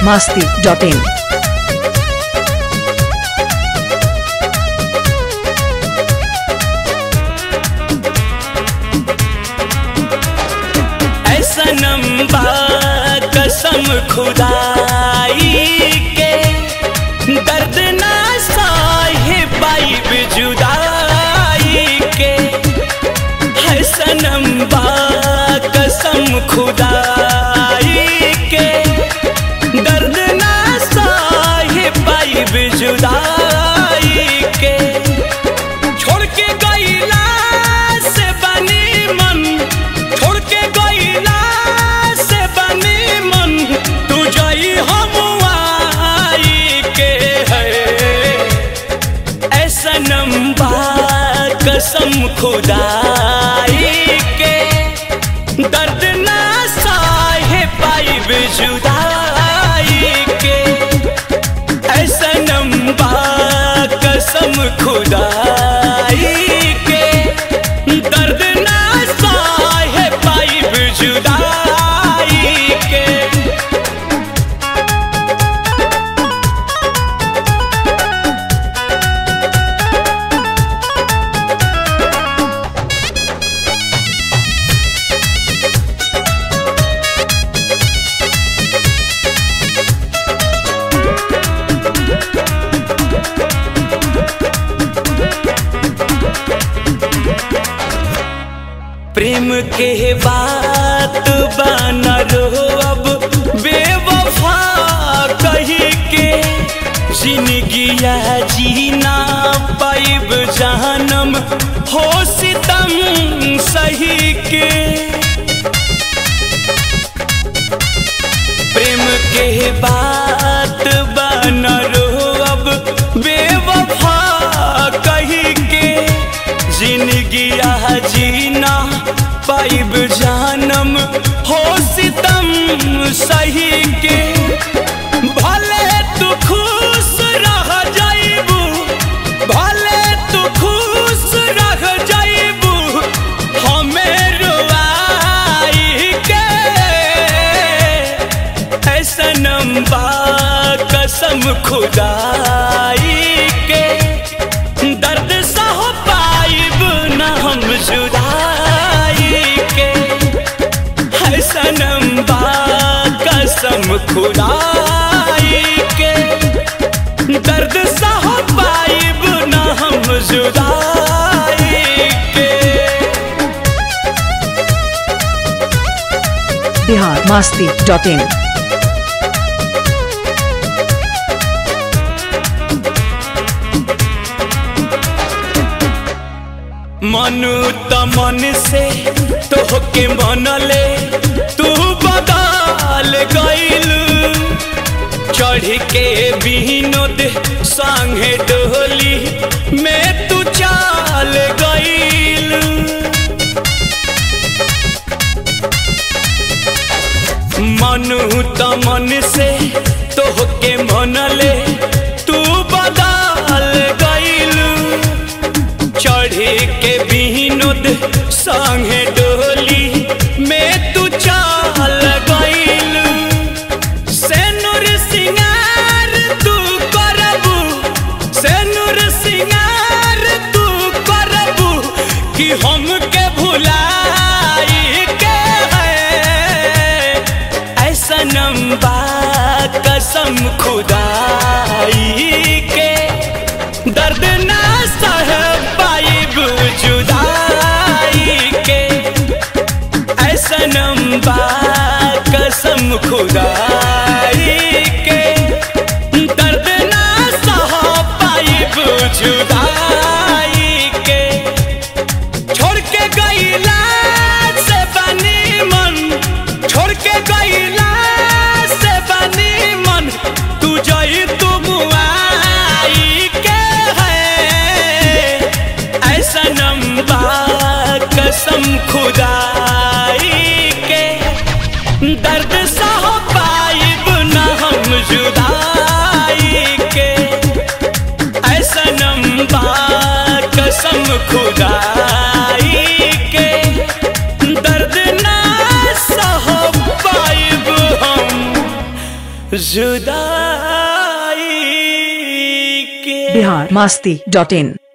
masti.in. ऐसा नंबा कसम खुदाई के दर्द ना साहे पाइब जुदाई के ऐसा नंबा कसम खुदाई के दर्द ना साहे पाइब जुदाई के छोड़ के गईला से बनी मन छोड़ के गईला से बनी मन तू जई हम आई के है ऐसा नंबा कसम खुदाई के दर्द ना साहे पाइब जुदाई के ऐसा नंबा कसम खुदाई के दर्द ना साहे पाइब जुदाई के प्रेम के बात बना रो अब बेवफा कही के जिंदगिया जीना पाइब जहनम हो सितम सही के प्रेम के बात बना रो अब बेवफा कही के जिंदगिया जीना पाइब जानम हो सितम सही के भले तू खुश रह जाइबू भले तू खुश रह जाइबू हमें रुआई के ऐसा नंबा कसम खुदाई के दर्द सह पाइब न हम जुदाई के ऐसा नंबा कसम खुदाई के दर्द सह पाइब न हम जुदाई के Bihar masti.in. मनु त मन से तोहके मनले तू बदल गइलू चढ़ के विनोद संगे डोली में तू चाल गइलू मनु त मन से तोहके मनले तू बदल गइलू चढ़े के विनोद संगे डोली में तू चाल गइलू सेनुर सिंगार तू करबू सेनुर सिंगार तू करबू कि हमके भुलाई के है ऐसा नंबा कसम खुदाई के दर्द ना सह पाइब जुदाई के ऐसा नंबा कसम खुदाई के दर्द ना सह पाइब जुदाई के छोड़ के गईला से बनी मन छोड़ के गईला से बनी मन तू जई तुम आई के है ऐसा नंबा कसम खुदाई के दर्द सह पाइब न हम जुदाई के ऐसा नंबा कसम खुदाई के दर्द ना सह पाइब हम जुदाई के बिहार मस्ती डॉट इन